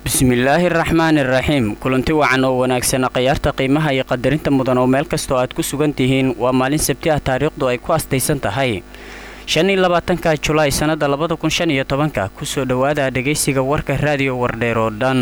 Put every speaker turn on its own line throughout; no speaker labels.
bismillaahi araxmaani iraxiim kulanti wacan oo wanaagsana khayaarta qiimaha iyo qadarinta mudan oo meel kastoo aad ku sugan tihiin waa maalin sabti ah taariikhdu ay ku astaysan tahay shan iyo labaatanka julaay sannada labada kun shan iyo tobanka kusoo dhowaada dhegaysiga warka raadiyo wardheer oo dhan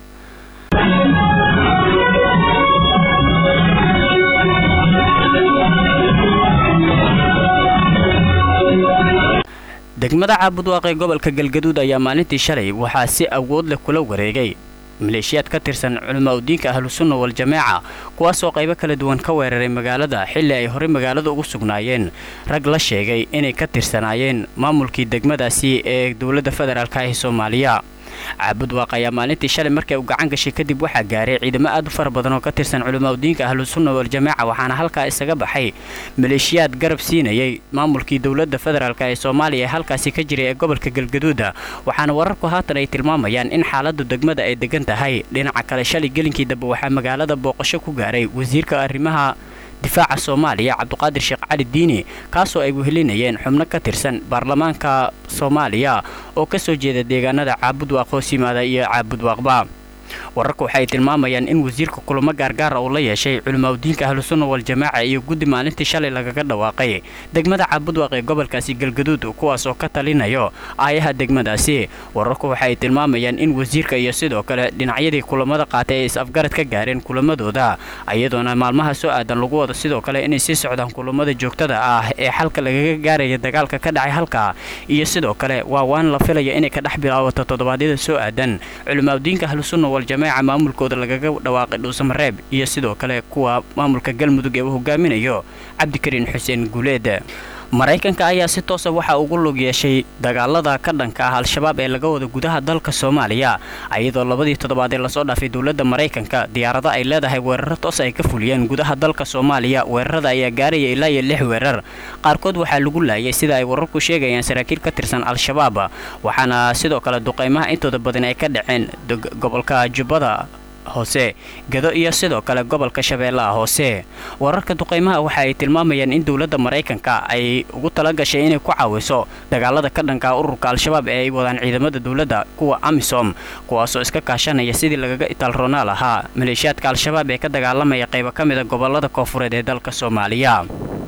degmada caabudwaaq ee gobolka galgaduud ayaa maalintii shalay waxaa si awood leh kula wareegay maleeshiyaad ka tirsan culamaa udiinka ahlusunna waljamaaca kuwaasoo qaybo kala duwan ka weeraray magaalada xilli ay horey magaalada ugu sugnaayeen rag la sheegay inay ka tirsanaayeen maamulkii degmadaasi ee dowladda federaalka ee soomaaliya caabudwaaq ayaa maalintii shalay markay u gacan gashay kadib waxaa gaaray ciidamo aad u fara badan oo ka tirsan culamaa udiinka ahlusunna waljamaaca waxaana halkaa isaga baxay maleeshiyaad garab siinayay maamulkii dowladda federaalk ee soomaaliya ee halkaasi ka jiray ee gobolka galgaduuda waxaana wararku haatan ay tilmaamayaan in xaaladu degmada ay degan tahay dhinaca kale shalay gelinkii dambe waxaa magaalada booqasho ku gaaray wasiirka arrimaha difaaca soomaaliya cabduqaadir sheekh cali diini kaasoo ay wehelinayeen xubno ka tirsan baarlamaanka soomaaliya oo ka soo jeeda deegaanada caabudwaaq hoos yimaada iyo caabudwaaqba wararku waxay tilmaamayaan in wasiirka kulamo gaargaara uu la yeeshay culimaadudiinka ahlusunna waljamaaca iyo guddi maalintii shalay lagaga dhawaaqay degmada caabudwaaq ee gobolkaasi galgaduud kuwaasoo ka talinayo aayaha degmadaasi wararku waxay tilmaamayaan in wasiirka iyo sidoo kale dhinacyadii kulamada qaatay ay is-afgarad ka gaareen kulamadooda iyadoona maalmaha soo aadan lagu wado sidoo kale inay sii socdaan kulamada joogtada ah ee xalka lagaga gaaraya dagaalka ka dhacay halka iyo sidoo kale waa waan la filaya inay ka dhex bilaabato toddobaadyada soo aadan culimaadudiinka ahlusunna waljamaaca maamulkooda lagaga dhawaaqay dhuusamareeb iyo sidoo kale kuwa maamulka galmudug ee uu hogaaminayo cabdikariin xuseen guuleed maraykanka ayaa si toosa waxaa ugu lug yeeshay dagaalada ka dhanka ah al-shabaab ee laga wada gudaha dalka soomaaliya iyadoo labadii toddobaad ee lasoo dhaafay dowladda maraykanka diyaarado ay leedahay weeraro toos ay ka fuliyeen gudaha dalka soomaaliya weerarada ayaa gaaraya ilaa iyo lix weerar qaarkood waxaa lagu laayay sida ay wararku sheegayaan saraakiil ka tirsan al-shabaab waxaana sidoo kale duqaymaha intooda badan ay ka dhaceen gobolka jubbada hoose gado iyo sidoo kale gobolka shabeellaha hoose wararka duqaymaha waxa ay tilmaamayaan in dowladda maraykanka ay ugu tala gashay inay ku caawiso dagaalada ka dhanka ururka al-shabaab ee ay wadaan ciidamada dowladda kuwa amisom kuwaasoo iska kaashanaya sidii lagaga itaalroonaa lahaa maleeshiyaadka al-shabaab ee ka dagaalamaya qaybo ka mida gobolada koofureed ee dalka soomaaliya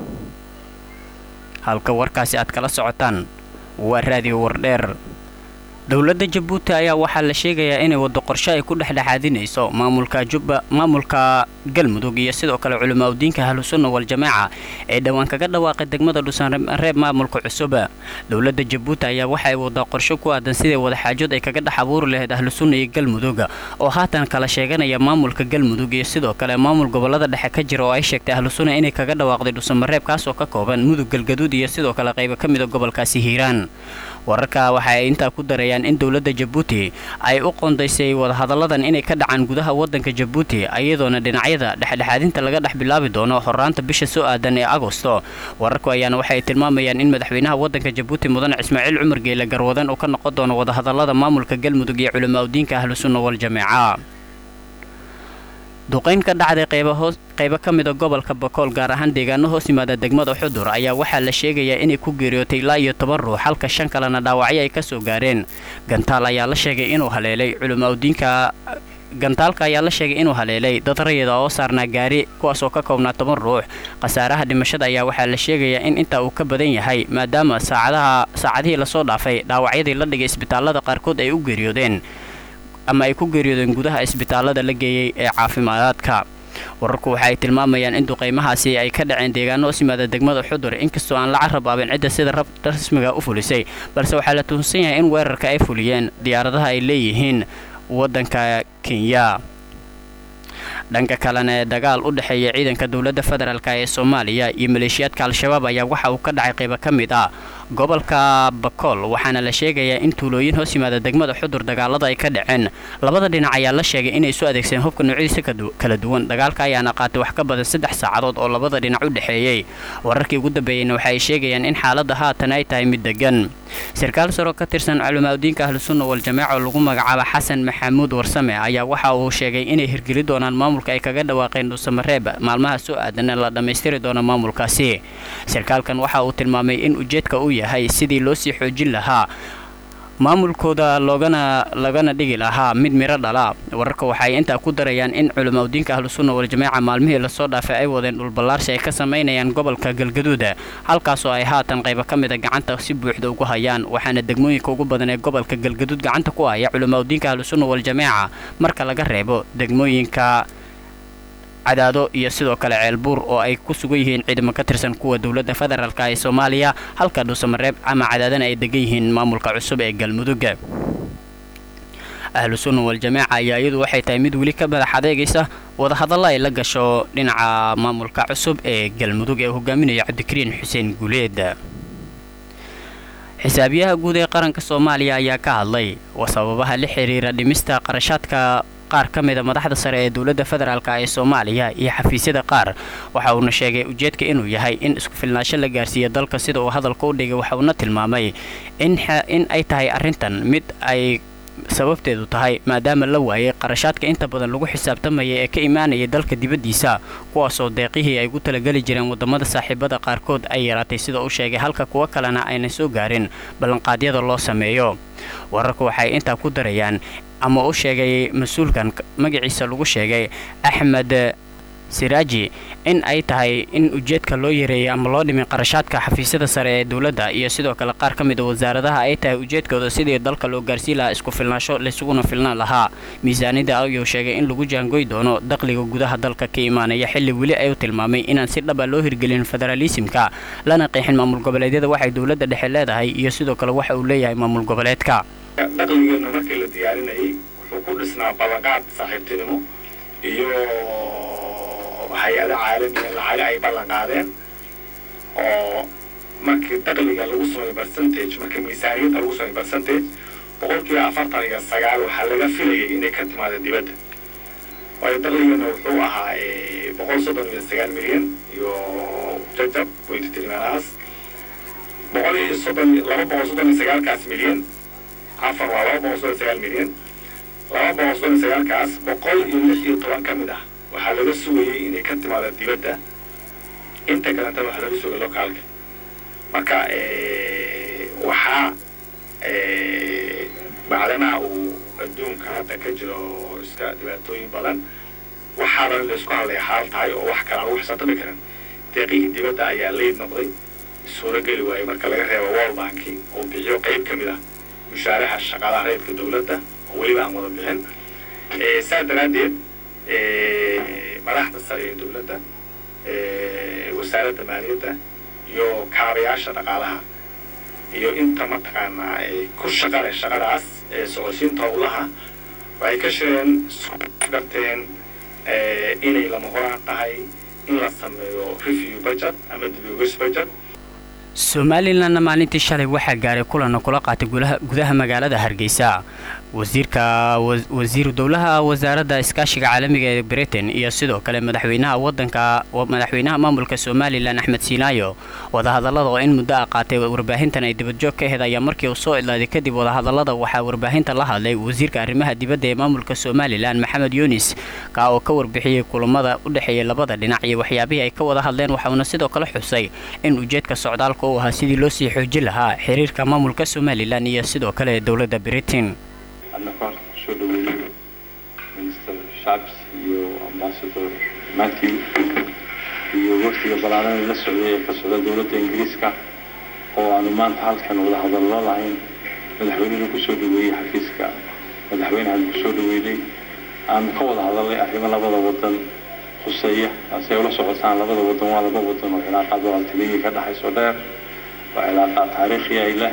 halka warkaasi aad kala socotaan waa raadiyo wardheer dowladda jabuuti ayaa waxaa la sheegayaa inay waddo qorshe ay ku dhexdhexaadinayso maamulka jubba maamulka galmudug iyo sidoo kale culimaadudiinka ahlusunna waljamaaca ee dhowaan kaga dhawaaqay degmada dhusanreeb maamulka cusub dowladda jabuuti ayaa waxa ay waddaa qorshe ku aadan sidai wadaxaajood ay kaga dhex abuuri lahayd ahlusunna iyo galmudug oo haatan kala sheeganaya maamulka galmudug iyo sidoo kale maamul gobolada dhexe ka jira oo ay sheegtay ahlusunna inay kaga dhawaaqday dhusamareeb kaasoo ka kooban mudug galgaduud iyo sidoo kale qaybo ka mida gobolkaasi hiiraan wararka waxa ay intaa ku darayaan in dowladda jabuuti ay u qoondaysay wadahadalladan inay ka dhacaan gudaha waddanka jabuuti iyadoona dhinacyada dhexdhexaadinta laga dhex bilaabi doono horaanta bisha soo aadan ee agosto wararku ayaana waxay tilmaamayaan in madaxweynaha waddanka jabuuti mudane ismaaciil cumar geele garwadan uu ka noqon doono wadahadallada maamulka galmudug iyo culimaadudiinka ahlusunna waljamaaca duqayn ka dhacday qaybo ka mida gobolka bakool gaar ahaan deegaano hoos yimaada degmada xudur ayaa waxaa la sheegayaa inay ku geeriyootay ilaa iyo toban ruux halka shan kalena dhaawacyo ay ka soo gaareen gantaal ayaa la sheegay inuu haleelay culimaadudiinka gantaalka ayaa la sheegay inuu haleelay dad rayida oo saarnaa gaari kuwaasoo ka koobnaa toban ruux khasaaraha dhimashada ayaa waxaa la sheegayaa in intaa uu ka badan yahay maadaama saacadaha saacadihii lasoo dhaafay dhaawacyadii la dhigay isbitaallada qaarkood ay u geeriyoodeen ama ay ku geeriyoodeen gudaha isbitaallada la geeyey ee caafimaadaadka wararku waxa ay tilmaamayaan in duqaymahaasi ay ka dhaceen deegaano hoos yimaada degmada xudur inkastoo aan la carrabaabin cidda sida rasmiga u fulisay balse waxaa la tuhunsan yahay in weerarka ay fuliyeen diyaaradaha ay leeyihiin waddanka kenya dhanka kalena ee dagaal u dhexeeya ciidanka dowladda federaalk ee soomaaliya iyo maleeshiyaadka al-shabaab ayaa waxa uu ka dhacay qaybo ka mid ah gobolka bakool waxaana la sheegayaa in tuulooyin hoos yimaada degmada xudur dagaalada ay ka dhaceen labada dhinac ayaa la sheegay inay isu adeegsadeen hubka noocyadiisa kala duwan dagaalka ayaana qaatay wax ka badan saddex saacadood oo labada dhinac u dhexeeyey wararkii ugu dambeeyeyna waxa ay sheegayaan in xaaladda haatan ay tahay mid degan sarkaal saro ka tirsan culimaadudiinka ahlusunna waljamaaca oo lagu magacaaba xasan maxamuud warsame ayaa waxa uu sheegay inay hirgeli doonaan maamulka ay kaga dhawaaqeen dhuusamareeb maalmaha soo aadanna la dhammaystiri doono maamulkaasi sarkaalkan waxa uu tilmaamay in ujeedka uu yahay sidii loo sii xoojin lahaa maamulkooda loogana lagana dhigi lahaa mid miro dhala wararka waxaay intaa ku darayaan in culamaa udiinka ahlusunna waljamaaca maalmihii lasoo dhaafay ay wadeen dhulballaarsi ay ka samaynayaan gobolka galgaduud halkaasoo ay haatan qaybo ka mida gacanta si buuxda ugu hayaan waxaana degmooyinka ugu badan ee gobolka galgaduud gacanta ku haya culamaa udiinka ahlusunna waljamaaca marka laga reebo degmooyinka cadaado iyo sidoo kale ceelbuur oo ay ku sugan yihiin ciidamo ka tirsan kuwa dowladda federaalk ee soomaaliya halka dhuusamareeb ama cadaadana ay degan yihiin maamulka cusub ee galmudug ahlu sunna waljamaaca ayaa iyadu waxay tahay mid weli ka madax adeegaysa wadahadalla ay la gasho dhinaca maamulka cusub ee galmudug ee hogaaminaya cabdikariin xuseen guuleed xisaabiyaha guud ee qaranka soomaaliya ayaa ka hadlay sababaha la xiriira dhimista qarashaadka qaar ka mida madaxda sare ee dowladda federaalk ee soomaaliya iyo xafiisyada qaar waxa uuna sheegay ujeedka inuu yahay in isku filnaansho la gaarsiiyo dalka sida uu hadalka u dhigay waxa uuna tilmaamay in ay tahay arrintan mid ay sababteedu tahay maadaama la waayay qarashaadka inta badan lagu xisaabtamaya ee ka imaanayay dalka dibaddiisa kuwaasoo deeqihii ay ugu talageli jireen waddamada saaxiibada qaarkood ay yaraatay sida uu sheegay halka kuwo kalena aynan soo gaarin ballanqaadyada loo sameeyo wararku waxay intaa ku darayaan ama u sheegay mas-uulkan magaciisa lagu sheegay axmed siraaji in ay tahay in ujeedka loo yareeyay ama loo dhimin qarashaadka xafiisyada sare ee dowladda iyo sidoo kale qaar ka mida wasaaradaha ay tahay ujeedkooda sidii dalka loo gaarsiin lahaa isku filnaasho laysuguna filnaan lahaa miisaanida ayuu sheegay in lagu jaangoy doono dakhliga gudaha dalka ka imaanaya xilli weli ay u tilmaamay inaan si dhaba loo hirgelin federaalisimka lana qeexin maamul goboleedyada waxay dowladda dhexe leedahay iyo sidoo kale waxa uu leeyahay maamul goboleedka
dakhligeena markii la diyaarinayay wuxuu ku dhisnaa ballanqaad saaxiibtinimo iyo hay-ada caalamiga lacaga ay ballan qaadeen oo markii dakhliga lagu sameeyo percentage markii miisaaniyadda lagu sameeyo percentage boqolkiiba afartan iyo sagaal waxaa laga filayay inay ka timaado dibadda waayo dakhligana wuxuu ahaa boqol soddon iyo sagaal milyan iyo jajab point trimanaas boqol iyo soddon laba boqol soddon iyo sagaalkaas milyan afar waa laba boqol soddon iyo sagaal milyan laba boqol soddon iyo sagaalkaas boqol iyo lix iyo toban ka mid ah waxaa laga sugayay inay ka timaado dibadda inta kalentana waxaa laga sugay lokaalka marka waxaa bacdanaha uu adduunka hadda ka jiro iska dhibaatooyin badan waxaana laysku hadlaya xaal tahay oo wax kale aan lagu xisaabtami karin deeqihii dibadda ayaa leyd noqday suurogeli waayey marka laga reebo world banki oo bixiyo qayb ka mid ah mushaaraha shaqaalaha reedka dowladda oo weliba aan wada bixin saa daraaddeed madaxda sare ee dowladda wasaaradda maaliyadda iyo kaabayaasha dhaqaalaha iyo inta mataqaanaa ku shaqale shaqadaas ee socodsiinta howlaha waxay ka shireen garteen inay lama horaan tahay in la sameeyo review budget ama dibogis budget
somalilanna maalintii shalay waxaa gaaray kulana kula qaatay gudaha magaalada hargeysa wasiirka wasiiru dowlaha wasaaradda iskaashiga caalamiga ee britain iyo sidoo kale madaxweynaha wadanka madaxweynaha maamulka somalilan axmed siinaayo wadahadallada oo in muddo a qaatay warbaahintan ay dibadjoog ka aheyd ayaa markii uu soo idlaaday kadib wadahadallada waxaa warbaahinta la hadlay wasiirka arrimaha dibadda ee maamulka somalilan maxamed yunis kaa oo ka warbixiyey kulamada u dhexeeyay labada dhinac iyo waxyaabihii ay ka wada hadleen waxauna sidoo kale xusay in ujeedka socdaalka uu ahaa sidii loo sii xoojin lahaa xiriirka maamulka somalilan iyo sidoo kale dowladda britain
annaka halka kusoo dhaweeyey minister shabs iyo ambasador matthew iyo wafdiga ballaaran la socday ee ka socda dowladda ingiriiska oo aanu maanta halkan wada hadallo lahayn madaxweynena kusoo dhaweeyey xafiiska madaxweynehan kusoo dhaweynay aanu ka wada hadalnay arrimo labada wadan khuseeya taasi ay ula socotaan labada wadan waa laba wadan oo cilaaqaad walaaltinimii ka dhexayso dheer waa cilaaqaad taariikhi ay leh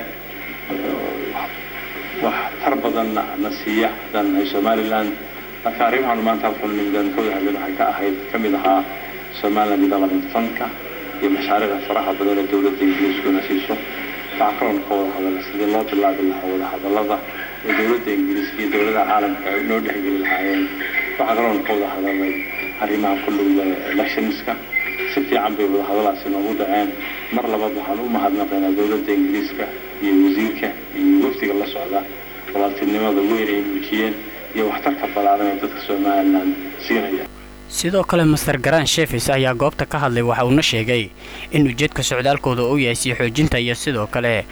wax tar badanna na siiya haddaan nahay somaliland marka arrimahan maanta halkan nimidaan ka wada hadleen waxay ka ahayd ka mid ahaa somaliland development fundka iyo mashaariicda faraha badan ee dowladda ingiriiskuna siiso waxaa kaloon ka wada hadalnay sidii loo bilaabi lahaa wada hadallada ee dowladda ingiriiska iyo dowladaha caalamka ay noo dhexgeli lahaayeen waxaa kaloon ka wada hadalnay arrimaha ku dhowda electionska si fiican bay wada hadalaasi noogu dhaceen mar labaad waxaan u mahadnaqaynaa dowladda ingiriiska iyo wasiirka iyo wafdiga la socda walaaltinimada weyn ay muujiyeen iyo waxtarka ballaaran ee dadka somalilan siinaya
sidoo kale master garan shefis ayaa goobta ka hadlay waxa uuna sheegay in ujeedka socdaalkooda uu yahay sii xoojinta iyo sidoo kale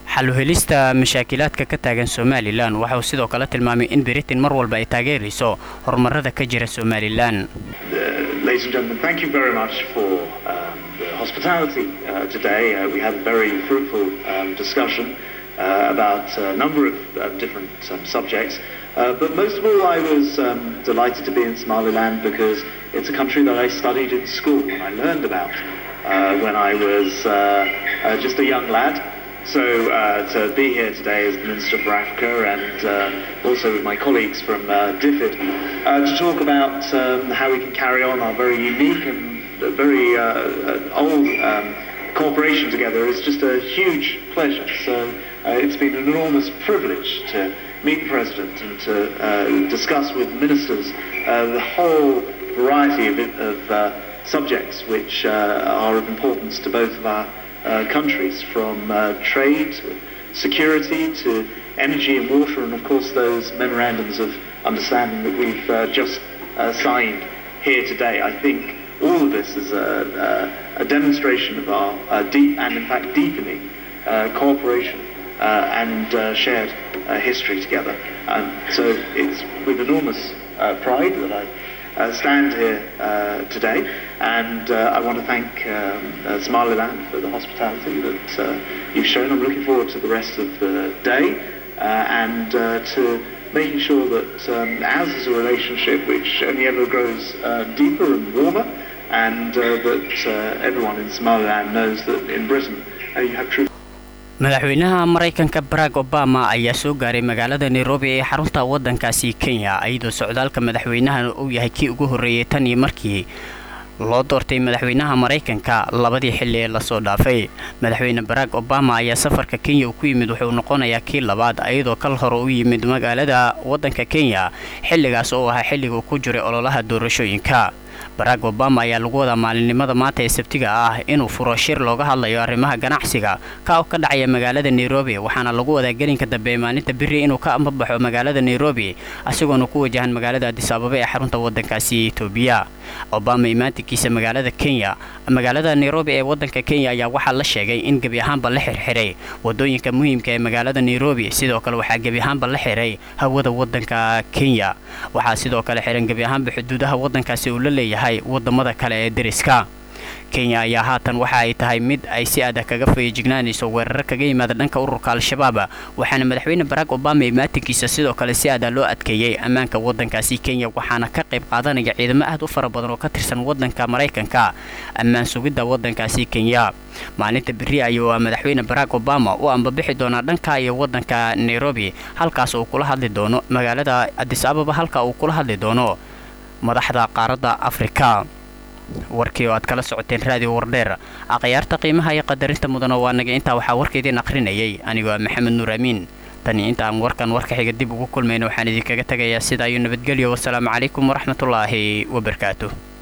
xaluhelista mashaakilaadka ka taagan somalilan waxauu sidoo kale tilmaamay in britain mar walba ay taageerayso horumarada ka jira somalilan
Ladies and gentlemen, thank you very much for um, the hospitality uh, today. Uh, we had a very fruitful um, discussion uh, about a number of uh, different um, subjects. Uh, but most of all, I was um, delighted to be in Somaliland because it's a country that I studied in school and I learned about uh, when I was uh, uh, just a young lad. So uh, to be here today as the Minister for Africa and uh, also with my colleagues from uh, DFID uh, to talk about um, how we can carry on our very unique and very uh, uh, old um, cooperation together is just a huge pleasure. So uh, it's been an enormous privilege to meet the President and to uh, discuss with ministers uh, the whole variety of, of uh, subjects which uh, are of importance to both of our uh, countries, from uh, trade, to security, to energy and water, and of course those memorandums of understanding that we've uh, just uh, signed here today. I think all of this is a, a, a demonstration of our uh, deep and in fact deepening uh, cooperation uh, and uh, shared uh, history together. Um, so it's with enormous uh, pride that I uh, stand here uh, today, and uh, I want to thank um, uh, Somaliland for the hospitality that uh, you've shown. I'm looking forward to the rest of the day uh, and uh, to making sure that um, ours is a relationship which only ever grows uh, deeper and warmer, and uh, that uh, everyone in Somaliland knows that in Britain uh, you have true.
madaxweynaha maraykanka barack obama ayaa soo gaaray magaalada nairobi ee xarunta waddankaasi kenya iyadoo socdaalka madaxweynahan uu yahay kii ugu horreeyey tan iyo markii loo doortay madaxweynaha maraykanka labadii xilli ee lasoo dhaafay madaxweyne barack obama ayaa safarka kenya uu ku yimid wuxuu noqonayaa kii labaad iyadoo kal hore u yimid magaalada waddanka kenya xilligaas oo ahaa xilliga uu ku jiray ololaha doorashooyinka barack obama ayaa lagu wadaa maalinimada maanta ee sabtiga ah inuu furo shir looga hadlayo arrimaha ganacsiga ka oo ka dhacaya magaalada nairobi waxaana lagu wadaa gelinka dambe ee maalinta biri inuu ka ambabaxo magaalada nairobi isagoona ku wajahan magaalada adis ababa ee xarunta waddankaasi etoobiya obama imaantinkiisa magaalada kenya magaalada nairobi ee waddanka kenya ayaa waxaa la sheegay in gebi ahaanba la xirxiray wadooyinka muhiimka ee magaalada nairobi sidoo kale waxaa gebi ahaanba la xiray hawada waddanka kenya waxaa sidoo kale xiran gebi ahaanba xuduudaha waddankaasi uu la leeyahay wadamada kale ee deriska kenya ayaa haatan waxa ay tahay mid ay si adag kaga feejignaanayso weerar kaga yimaada dhanka ururka al-shabaab waxaana madaxweyne barack obama imaatinkiisa sidoo kale si aada loo adkeeyey ammaanka waddankaasi kenya waxaana ka qayb qaadanaya ciidamo aad u fara badan oo ka tirsan waddanka maraykanka ammaan sugidda waddankaasi kenya maalinta beri ayuu madaxweyne barack obama u ambabixi doonaa dhanka iyo waddanka nairobi halkaas uu kula hadli doono magaalada adis ababa halka uu kula hadli doono madaxda qaaradda afrika warkii oo aad kala socoteen raadiyo wardheer akhyaarta qiimaha iyo qadarinta mudana waa naga intaa waxaa warkaidiin akhrinayay anigoo ah maxamed nuur amiin tani inta aan warkan warka xiga dib ugu kulmayna waxaan idinkaga tegayaa sidaa iyo nabadgelyo wasalaamu calaykum waraxmatullaahi wabarakaatu